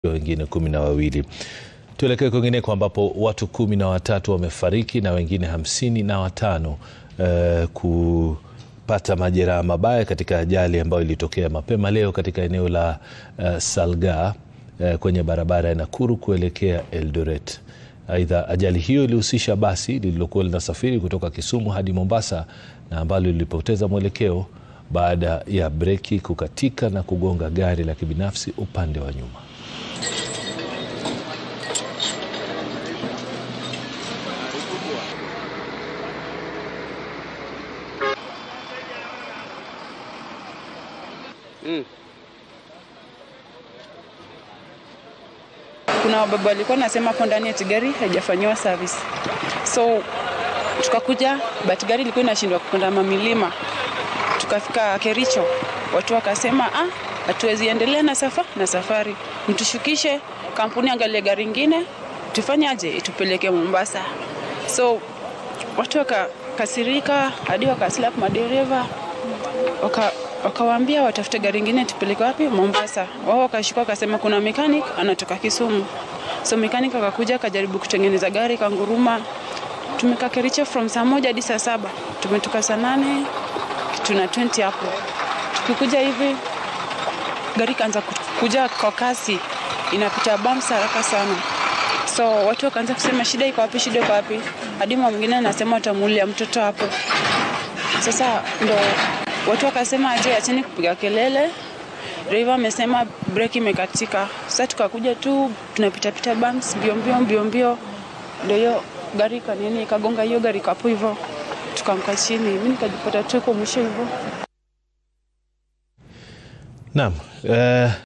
wengine kumi na wawili. Tuelekee kwingineko ambapo watu kumi na watatu wamefariki na wengine hamsini na watano eh, kupata majeraha mabaya katika ajali ambayo ilitokea mapema leo katika eneo la eh, Salgaa eh, kwenye barabara ya Nakuru kuelekea Eldoret. Aidha, ajali hiyo ilihusisha basi lililokuwa linasafiri kutoka Kisumu hadi Mombasa na ambalo lilipoteza mwelekeo baada ya breki kukatika na kugonga gari la kibinafsi upande wa nyuma. Mm. Kuna wababa walikuwa nasema hapo ndani eti gari haijafanyiwa service, so tukakuja, but gari ilikuwa inashindwa kupanda mamilima. Tukafika Kericho, watu wakasema ah, hatuwezi endelea na safa na safari, mtushukishe kampuni, angalie gari ingine, tufanyaje, itupeleke Mombasa. So watu wakakasirika hadi wakaslap madereva waka wakawaambia watafute gari ingine tupeleke wapi? Mombasa. Wao wakashuka wakasema kuna mechanic anatoka Kisumu. So mechanic akakuja akajaribu kutengeneza gari kanguruma. Tumekaa Kericho from saa moja hadi saa saba. Tumetoka saa nane tuna 20 hapo. Tukikuja hivi gari kaanza kuja kwa kasi, inapita bumps haraka sana. So watu wakaanza kusema shida iko wapi, shida iko wapi? Hadi mama mwingine anasema watamuulia mtoto hapo. Sasa ndo watu wakasema aje, acheni kupiga kelele. Driver amesema breki imekatika. Sasa tukakuja tu tunapitapita bumps mbio mbio mbio mbio, ndio hiyo gari kanini ikagonga hiyo gari kapu hivyo, tukamka chini. Mimi nikajipata tu kwa mwisho hivyo. Naam. eh,